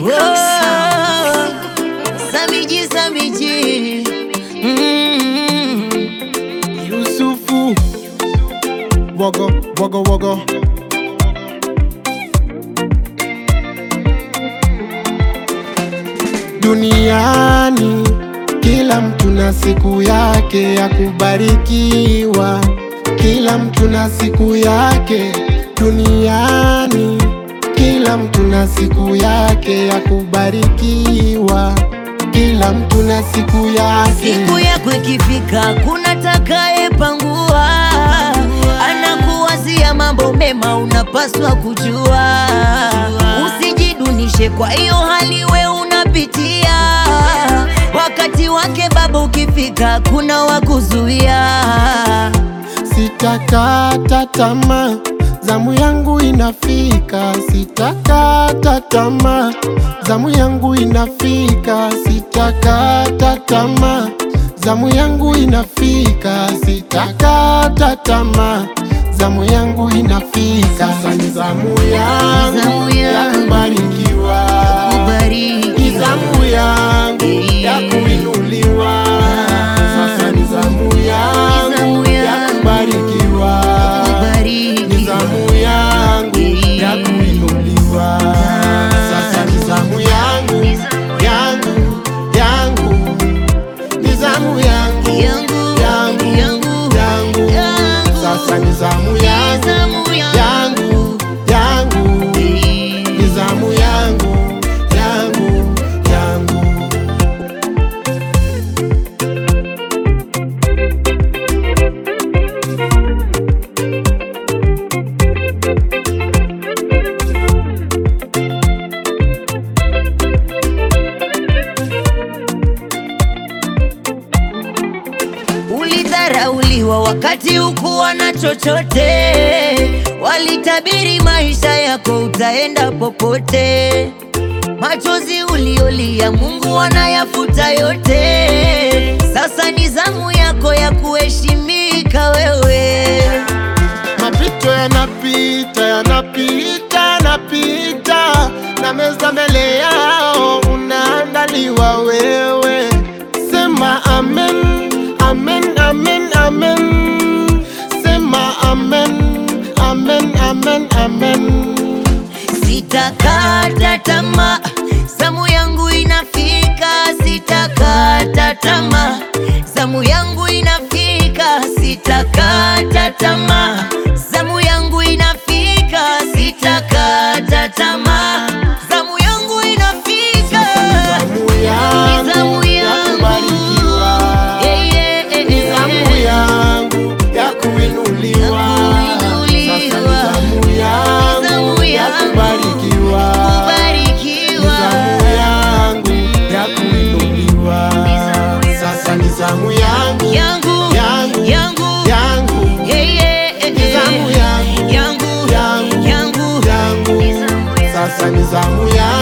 Peacock Sound. Samiji, Samiji. Mm. Yusufu Wogo, wogo, wogo Duniani kila mtu na siku yake ya kubarikiwa, kila mtu na siku yake duniani, kila mtu na siku yake ya kubarikiwa, kila mtu na siku yake. Siku yako ikifika, kuna takayepangua, anakuwazia mambo mema, unapaswa kujua. Usijidunishe kwa hiyo hali we unapitia, wakati wake Baba ukifika, kuna wakuzuia. Sitakata tamaa, zamu yangu inafika. Sitakata tamaa, zamu yangu inafika. Sitakata tamaa, zamu yangu inafika. Sitakata tamaa, zamu yangu inafika. Sasa ni zamu yangu Zamu ya yangu. kubarikiwa, Kubariki. ni zamu yangu ya kuinuliwa. Sasa ni zamu yangu Zamu ya yangu. kubarikiwa Kubariki. ni zamu yangu ya kuinuliwa. Sasa ni zamu yangu yangu yangu, ni zamu yangu Yangu, yangu yangu, yangu. yangu. Sasa ni zamu yangu Zamu yangu yangu, ni zamu yangu yangu yangu. Ulidharauliwa wakati hukuwa na chochote, walitabiri maisha yako utaenda popote. Machozi uliolia Mungu anayafuta yote. Sasa ni zamu yako ya kuheshimika wewe. Mapito yanapita yanapita yanapita, na meza mbele yao unaandaliwa wewe. Sema amen, amen, amen, amen. Sema amen, amen, amen, amen. Sitakata tamaa, zamu yangu inafika. Sitakata tamaa, zamu yangu inafika. Sitakata tamaa, zamu yangu inafika. Sitakata tamaa, zamu yangu inafika. Zamu yangu Zamu ya yangu. kubarikiwa, Eh, eh, eh, ni eh, zamu eh. yangu ya kuinuliwa. Ya kuinuliwa. Sasa ni zamu yangu Zamu ya yangu. kubarikiwa. Kubarikiwa. Zamu yangu ya kuinuliwa. Sasa ni zamu yangu Yangu, yangu yangu, yangu eh, eh, eh, ni eh. zamu yangu yangu yangu yangu yangu. Sasa ni zamu yangu